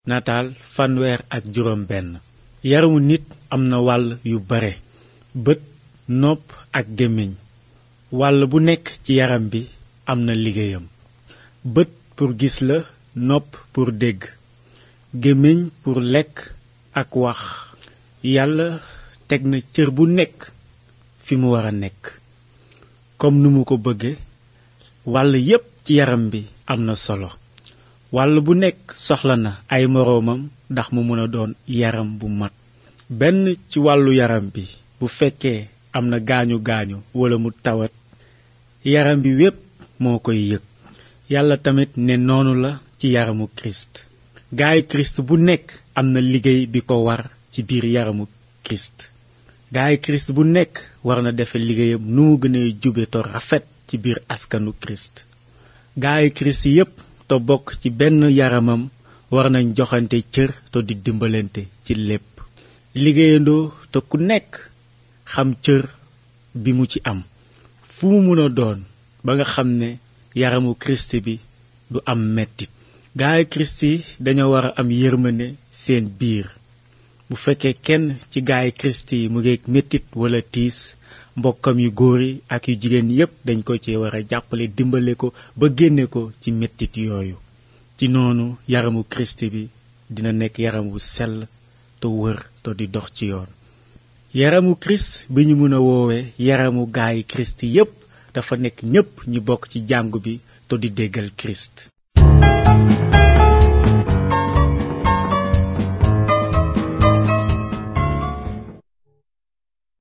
nataal fanweer ak juróom benn yaramu nit am na wàll yu bare bët nopp ak gémmiñ wàll bu nekk ci yaram bi am na liggéeyam bët pour gis la nopp pour dégg gémmiñ pour lekk ak wax yàlla teg na cër bu nekk fi mu war a nekk comme nu mu ko bëgge wàll yépp ci yaram bi am na solo wàll bu nekk soxla na ay moroomam ndax mu mën a doon yaram bu mat benn ci wàllu yaram bi bu fekkee am na gaañu gaañu walla mu tawat yaram bi wépp moo koy yëg yàlla tamit ne noonu la ci yaramu kirist gaayu kirist bu nekk am na liggéey bi ko war ci biir yaramu kirist gaayu kirist bu nekk war na defe liggéeyam nu mu gën a jube to rafet ci biir askanu kirist gaayu kirist yépp te bokk ci benn yaramam war nañ joxante cër te di dimbalante ci lépp liggéeyandoo te ku nekk xam cër bi mu ci am fu mu mun a doon ba nga xam ne yaramu kirist bi du am mettit gaayu kirist yi dañoo war a am yërmande seen biir bu fekkee kenn ci gaayu kirist yi mu ngeeg mettit wala tiis mbokkam yu góor yi ak yu jigéen yépp dañ ko ci war a jàppale dimbale ko ba génne ko ci mettit yooyu ci noonu yaramu kirist bi dina nekk yaram wu sell te wër te di dox ci yoon yaramu kirist bi ñu mën a woowee yaramu gaayu kirist yépp dafa nekk ñépp ñi bokk ci jàngu bi te di déggal kirist